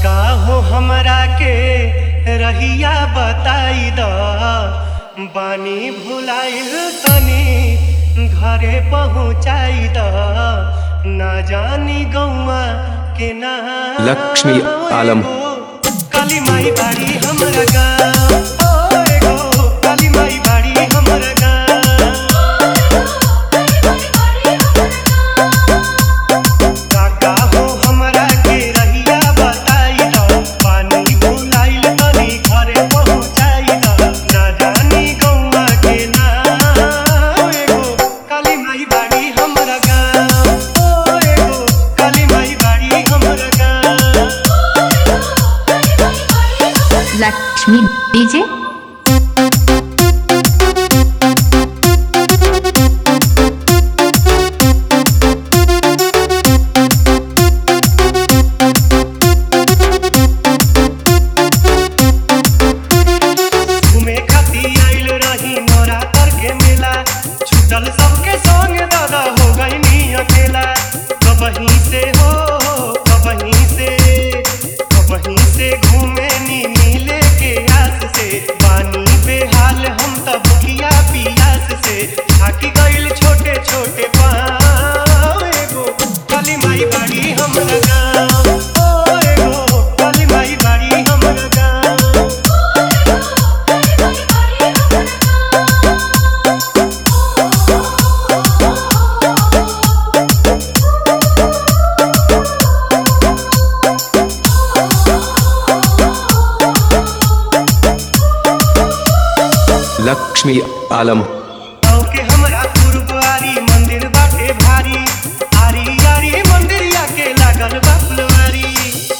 काका हो हमरा के रहिया बताई द बानी भुलाइल तनी घरे पहुँचाई द ना जानी गौआ के ना लक्ष्मी आलम। काली माई बाड़ी हमरा गाँव ओ एगो काली माई बाड़ी हमरा गाँव काका हो हमरा के रहिया बताई द पानी भुलाइल तनी घरे पहुँचाई द ना जानी गौआ के नाम एगो काली माई बाड़ी हमरा गाँव ओ एगो काली माई बाड़ी हमरा गाँव लक्ष्मी डीजे घूमे खाती आइल रही नवरात्र के मेला छूटल सबके संग दादा हो गई नी अकेला कबहीं से हो कबहीं से कबहीं से घूमे नी मिले के आस से पानी पे हाल हम तब किया पियास से थाकी गइल छोटे छोटे पाँव एगो काली माई बाड़ी हमरा गाँव ओ एगो काली माई बाड़ी हमरा गाँव लक्ष्मी आलम गाँव के हमरा गुरुद्वारी मंदिर बाटे भारी आरी आरी मंदिरिया के लागल बा फुलवारी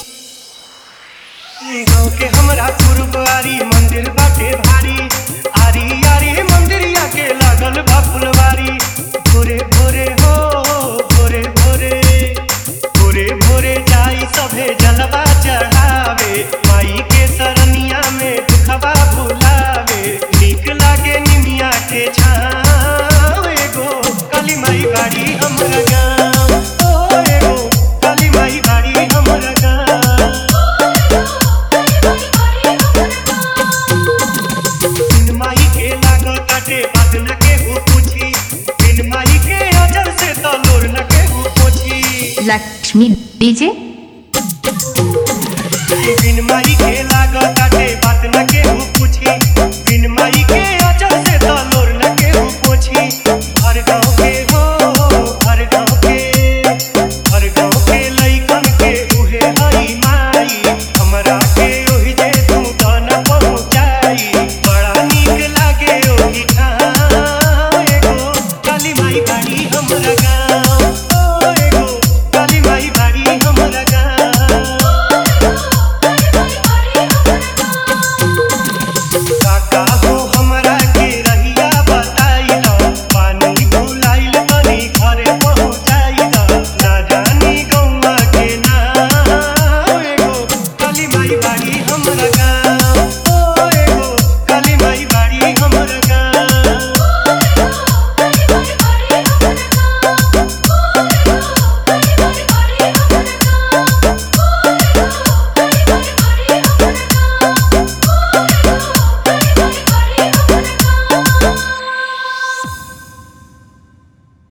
गाँव के हमरा गुरुद्वारी मंदिर बाटे भारी आरी आरी मंदिरिया के लागल बा फुलवारी भोरे भोरे हो भोरे भोरे भोरे भोरे जाई सभे जलवा चढ़ावे माई के सरनिया में दुखवा भुलावे नीक लागे निमिया के छाव एगो काली माई बाड़ी हमरा गाँव ओ एगो काली माई बाड़ी हमरा गाँव बिन माई के लागल काटे बात न केहू पूछी बिन माई के अजर से तो लोर न केहू पोछी लक्ष्मी डीजे बिन माई के लागल काटे बात न केहू पूछी बिन माई के अजर